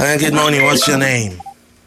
Uh, good morning. What's your name?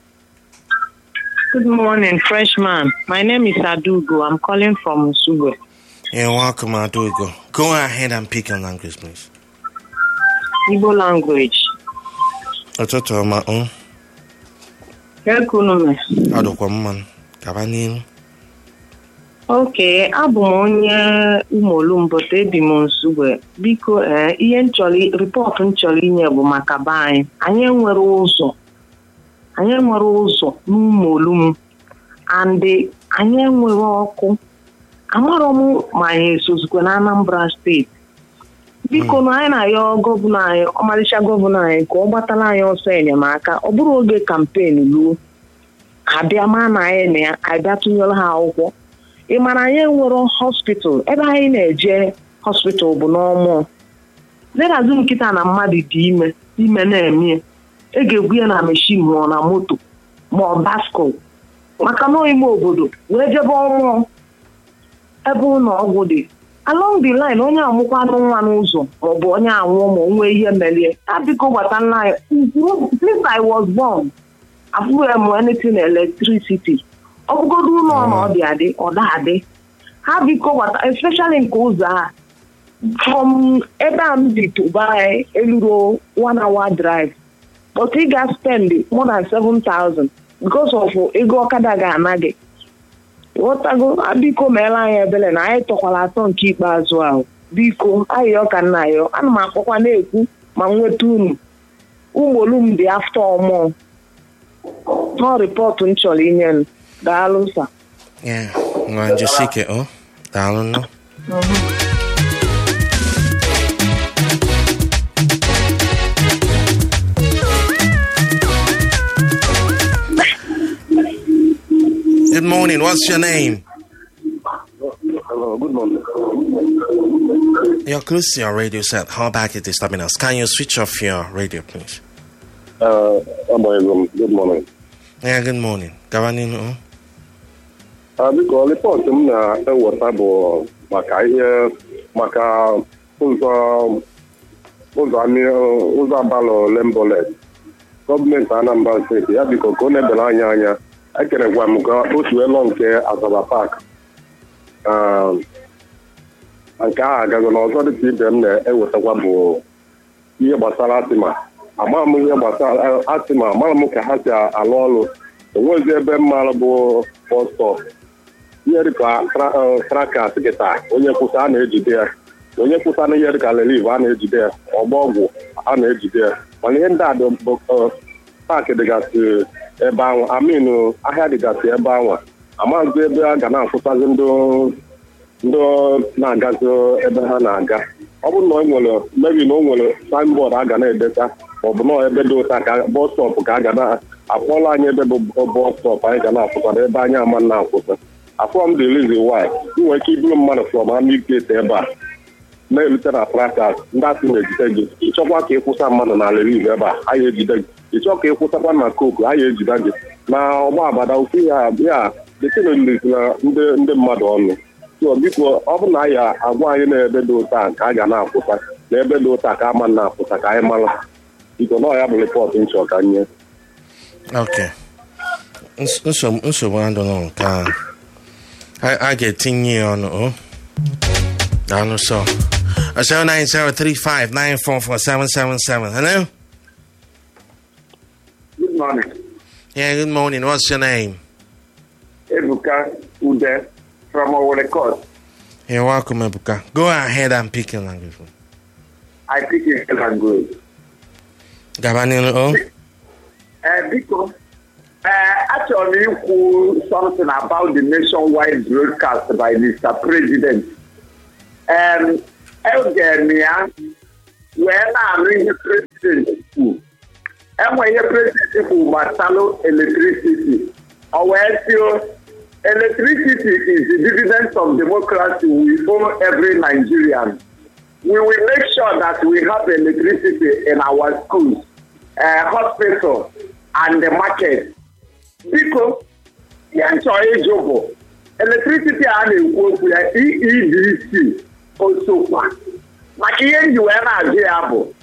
Good morning, freshman. My name is Adugo. I'm calling from Sugo. You're welcome, Adugo. Go ahead and pick your language, please. Igbo language. Ụtụtụ ọma, um, Ekunume. ọ dịkwa mma. Gaba n'ihu. Okay, abụ m onye Umolumboto ebi m Nsugbe. Biko, ee, ihe nchọrọ rịpọtụ m chọrọ inye bụ maka be anyị. Anyị enwere ụzọ. Anyị enwere ụzọ n'Umolum. And anyị enwere ọkụ. Amarọ m ma anyị esozikwa na Anambra steeti. biko na anyị na-ayọ gọvanọ anyị ọmarịcha gọvanọ anyị ka ọ gbatara anyị ọsọ enyemaka ọ bụrụ oge kampen ruo ha bịa maa na anyị na ya anyị bịa tụnyere ha akwụkwọ ị mara anyị enwero hospital ebe anyị na-eje hospital bụ n'ọmụọ ledazi nkịta na mmadụ dị ime ime na-eme e ga-egbu ya na meshin ma ọ na moto ma ọ baskol maka na ime obodo wee jebe ọmụọ ebe ụlọ ọgwụ dị along the line onye amụkwanụ nwa n'ụzọ maọbụ onye anwụọ ma o nwee ihe merie ya biko gbata nna ya since I was born afụghị m anything electricity ọ bụgodo ụlọ na ọ dị adị ọ da adị ha biko gbata especially nke ụzọ a from ebe a m bi Dubai eluro one hour drive but ị ga spend more than seven thousand because of ego ọkada ga-ana gị ghọtago biko meela anyị ebele na anyị tọkwara atọ nke ikpeazụ ahụ biko ayọ ka nna ayọ ana m akpọkwa na-ekwu ma nweta unu ụmụolum dị afta ọmụọ nọ rịpọtụ m chọrọ inye m daalụ sa Yeah. Nwa Josike, oh. Daalụ nọ. Good morning. What's your name? Hello, good morning. You're close to your radio set. How back it is disturbing us? Can you switch off your radio, please? Uh, Abayegom, good morning. Yeah, good morning. Gaba n'ihu. oh. Uh, biko rịpọtụ m na-eweta bụ maka ihe maka ụzọ ụzọ amị- ụzọ abalị lembolet gọọmenti Anambra steeti ya biko ka ọ na-ebere anya anya ekerekwa m ka otu elo nke Asaba Park Ah, nke ahụ agago na ọzọ dịka ibe m na-ewetakwa bụ ihe gbasara atịma ama m ihe gbasara atịma amara m ka ha si alụ ọrụ enwezi ebe mmalụ bụ bọstọp ihe dịka tra- eh, trakas kịta onye kwụsa a na-ejide ya onye kwụsa na ihe dịka reliv a na-ejide ya ọgba ọgwụ a na-ejide ya mana ihe ndị a dị bụ eh, paakị dịgasị ebe ahụ amin ahịa dịgasị ebe ahụ amaghịzi ebe a ga na-akwụsazi ndị ndị na-agazi ebe ha na-aga ọ bụrụ na o nwere mebi na o nwere signboard a ga na-edeta maọbụ na ebe dị ụta ka bọs stọpụ ka a ga na-akpọla anyị ebe bụ bọs stọpụ anyị ga na-akwụsara ebe anyị ama na-akwụsa afọ m dị rizi wy nwere ike iburu mmadụ from army gate ebe a na-erute na prakas ndị asị na-ejide gị ịchọkwa ka ịkwụsa mmadụ na reliv ebe a anyị ejide gị ịchọ ka ịkwụsakwa na koku anyị ejide gị na ọgba agbada ofu ya ya detenolizi na ndị ndị mmadụ ọnụ so biko ọ bụ na anyị agwa anyị na ebe dị ụta ka a ga na-akwụsa na ebe dị ụta ka ama na-akwụsa ka anyị mara biko na ọ ya bụ rịpọtụ nchọ ka nye Okay. Ns- Nsogbu nsogbu adịghị nke a. A a ga-etinye ya ọnụ, oh. Daalụ sọ. 09035944777. Hello? Good morning. Yeah, good morning. What's your name? Ebuka Ude from Owole Court. You're welcome, Ebuka. Go ahead and pick your language. I speak in language. Gabanilo, oh. Uh, because uh, actually, who something about the nationwide broadcast by Mr. President. Um, Elgenia, where I'm the president school. And when your president who Masalo electricity, or where electricity is the dividend of democracy we owe every Nigerian. We will make sure that we have electricity in our schools, uh, hospitals, and the market. Biko, ihe nchọrọ ịjụ bụ electricity a na-ekwu okwu ya EEDC osokwa maka ihe nji wee na-ajụ ya bụ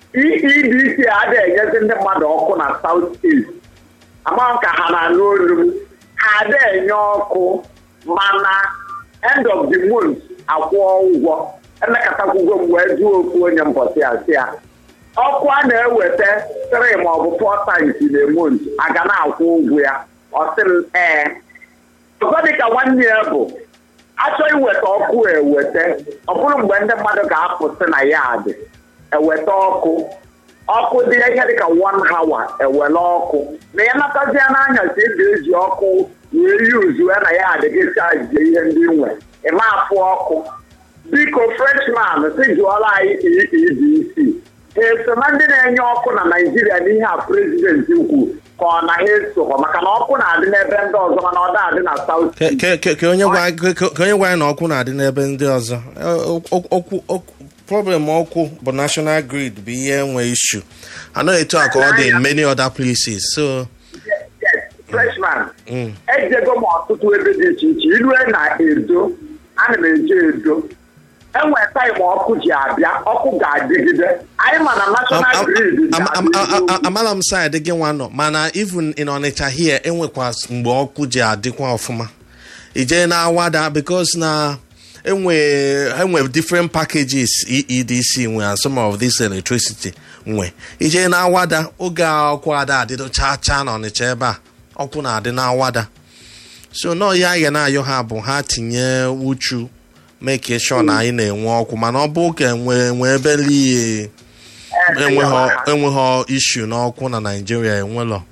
EEDC adịghị enyezi ndị mmadụ ọkụ na South East ama ka ha na-anụ olu m ha adịghị enye ọkụ mana end of the month akwụọ ụgwọ emekọtakwugo m wee jụọ okwu onye mbọsị asị ya ọkụ a na-eweta three ma ọ bụ four times in a month a ga na-akwụ ụgwọ ya ọ sị m ee ọzọ dịka nwanne ya bụ achọ iweta ọkụ eweta ọ bụrụ mgbe ndị mmadụ ga-apụsị na ya dị eweta ọkụ ọkụ dị ihe dịka one hour ewele ọkụ na ya natazie n'anyasị ị ga-eji ọkụ wee yuzuo na ya adịghị chaji ihe ndị nwe ịma afụ ọkụ biko freshman si jụọla anyị EEDC ha eso na ndị na-enye ọkụ na naijiria n'ihe a prezidenti kwu ka ọ na ha esokwa maka na ọkụ na-adị n'ebe ndị ọzọ mana ọ da adị na saut Ke- ke- ke- ka onye gwa ke- ke- ka onye gwa anyị na ọkụ na-adị n'ebe ndị ọzọ Eh, ok- okwu okwu- problem ọkụ bụ national grid bụ ihe nwe ishu anaghị etu a ka ọ dị in many other places so yes freshman mm. ejego m ọtụtụ ebe dị iche iche ilue na edo ana m eje edo enwe taịm ọkụ ji abịa ọkụ ga-adịgide anyị ma na Am- national am- grid am- am- am- ga-adịgide am- amala m side gị nwa nọ mana even in Onitsha here enwekwa mgbe ọkụ ji adịkwa ọfụma ije na awada because na enwe enwe different packages EEDC nwe and some of this electricity nwe ije na awada oge a ọkụ ada adịdo chaa chaa na Onitsha ebe a ọkụ na-adị na awada so nọọ ya ya na-ayọ ha bụ ha tinye uchu make sure na anyị na-enwe ọkụ mana ọ bụ ka enwe enwe ebe liye enweghị enweghị ishu n'ọkụ na naijiria enwelọ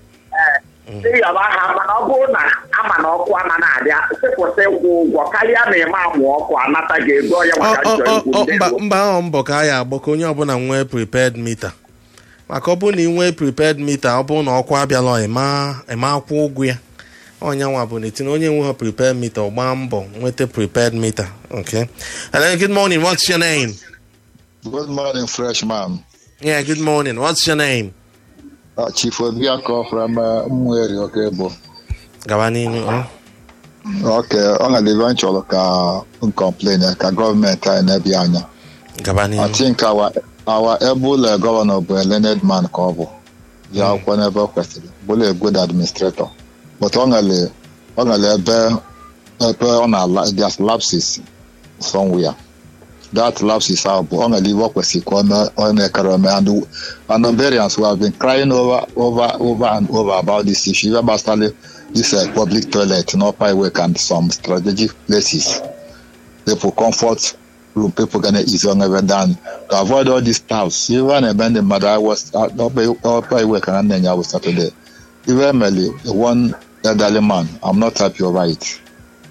ịyọba ha mana ọ bụrụ na ama na ọkụ ama na-abịa sịpụsị ịkwụ ụgwọ karịa na ịma amụ ọkụ anata gị ego ya Ọ- maka ọ- njọ ọ- ikwu ọ- ndị mba Igbo. mba ahụ mbọ ka a ya agbọ ka onye ọbụla nwee prepared mita maka ọ bụrụ na ị nwee prepared mita ọ bụrụ na ọkụ abịala ịma ịma akwụ ụgwọ ya onye nwa bụ n'etinye onye nweghị prepared mita ọ gbaa mbọ nweta prepared mita okay hello good morning what's your name Good morning, freshman. yeah good morning what's your name Uh, Chief Obiako from uh, Mweri, okay, bo. gaba n'ihu ọ. Okay, ọ ga live chọrọ ka m complain ka gọọmenti anyị na-ebi anya. gaba I n'ihu think our our able uh, governor bụ a learned man ka ọ bụ. Ji akwụkwọ n'ebe o kwesịrị. Bụrụ a good administrator. But ọ nwere ọ nwere ebe ebe ọ na there's lapses somewhere. That lapses ahụ bụ ọ nwere iwe ọ kwesịrị ka ọ mee- ọ na-ekere ome and and Hungarians who have been crying over over over and over about this issue even gbasara this uh, public toilet in Upper Wake and some strategic places. People comfort room, people gonna easy on every down to avoid all these towels. Even a band mother I was uh, Upper Upper Wake and then I was Saturday. Even Melly, one elderly man, I'm not happy over it.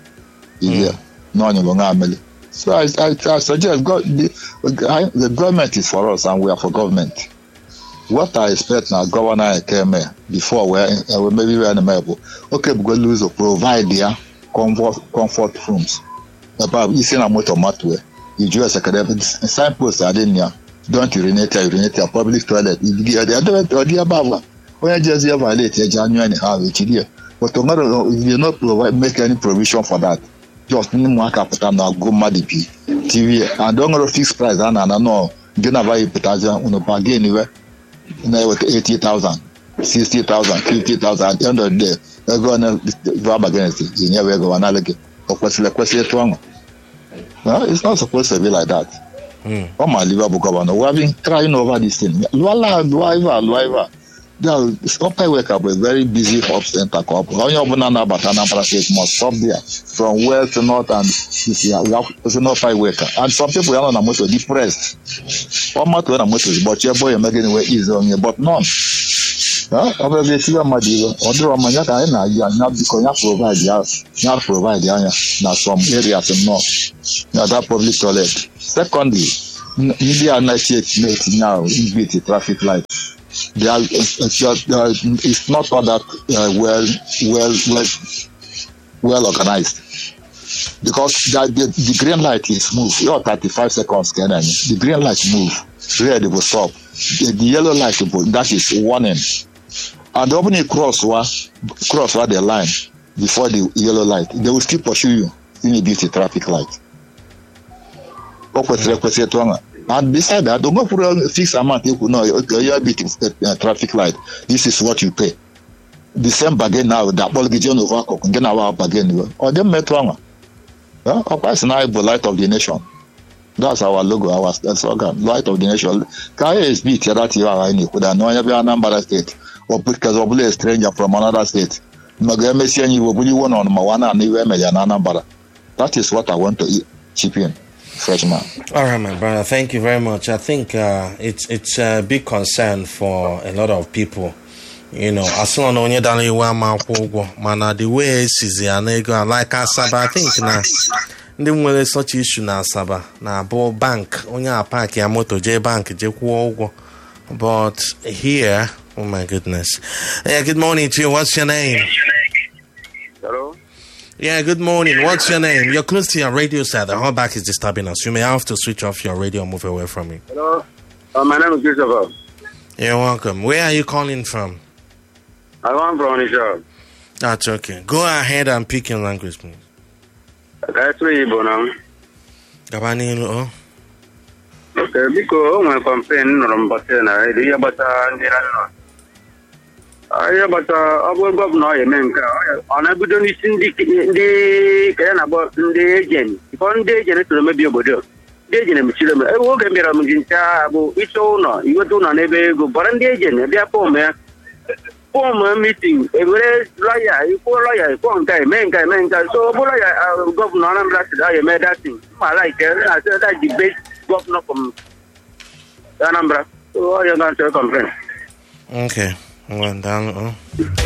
Yeah, no, no longer Melly. So I, I, I suggest God, the, I, the government is for us and we are for government. What I expect now, Governor came here before we uh, maybe we are in the Bible. Okay, we go lose or provide their comfort comfort rooms. About you see, I'm with a matway. You just academic signpost are in here. Don't urinate, here, urinate your public toilet. You get the other or the above. When you just here violate your January and have it here. But tomorrow, if you not provide, make any provision for that. Just need more capital now, go mad TV. And don't go fix price, and I know. Get a buy put as a bargain anywhere. na with 80,000, 60,000, 50,000 at the end of the day, ego na grab against it, you never go analog. Or kwesịrị ekwesị etu ahụ. No, it's not supposed to be like that. Mm. Ọ ma Liverpool governor, we have been crying over this thing. Lụọla lụọ ive a lụọ ive a. There, Upper Wake bụ a very busy hub center ka ọ bụ. Onye ọbụla na-abata Anambra State must stop there from west to north and east. Ya kwụsị n'Upper Wake. And some people ya nọ na moto depressed. Ọ matụọ na moto ụbọchị ebe ọ ya emegide wee ize onye but none. ọ bụrụ etiwe mmadụ iwe ọ dịrọ mma ya ka anyị na-ayị anya biko ya provide ya ya provide anya na some areas nnọọ na that public toilet secondly n- ndị a na-eti etinye ahụ igbiti traffic light they are, uh, just, uh, it's not all that uh, well well well well organized because the, the, the green light is move your 35 seconds can the green light move red will stop the, the yellow light will that is warning and when you cross wa cross wa the line before the yellow light they will still pursue you in a beauty traffic light o kwesịrị ekwesị etu ahụ And beside that, don't go for a fixed amount. You know, you're beating uh, traffic light. This is what you pay. The same bargain now, that ball get you over, get our bargain. Or them met wrong. Well, of course, now the light of the nation. That's our logo, our slogan, light of the nation. Kaya is beat that you are in Could I know every Anambra state or because of a stranger from another state. Magamesi and you will be one on Mawana and you Anambra. That is what I want to eat, chip in, freshman. All right, my brother. Thank you very much. I think uh, it's it's a big concern for a lot of people. You know, as long as onye dara iwu ama akwụ ụgwọ mana the way esizi ya na ego like Asaba I think na ndị nwere such issue na Asaba na-abụ bank onye a paaki ya moto jee bank jee kwụọ ụgwọ but here oh my goodness yeah good morning to you what's your name Hello? yeah good morning what's your name you're close to your radio set the hallback is disturbing us you may have to switch off your radio and move away from it Hello? Uh, my name is Christopher. you're welcome where are you calling from I want from Onisha. that's okay go ahead and pick your language please That's where you now. gaba n'ilu oh Okay, biko o nwere kọmpen nụrụ mbọsị na redio ihe gbasara ndị landlord. Ah, ihe gbasara ọ bụrụ gọvanọ ọ eme nke a, ọ ya- ọ na-ebido n'isi ndị ndị kere na akpọ ndị ejen ịkọ ndị ejen toro mebi obodo ndị ejen emechiri eme ewu oge m bịara m ji ncha bụ ịchọ ụlọ iweta ụlọ n'ebe ego gbara ndị ejen bịa fọm ya fọm mitin ewere lọya ikwuo lọya ikwuo nke a, eme nke a, eme nke a. so ọ bụrụ lọya ah, gọvanọ Anambra sị ọ ya eme datin ma like na-asị that the best governor from Anambra so ọ ya ga-achọ complain okay well daalụ oh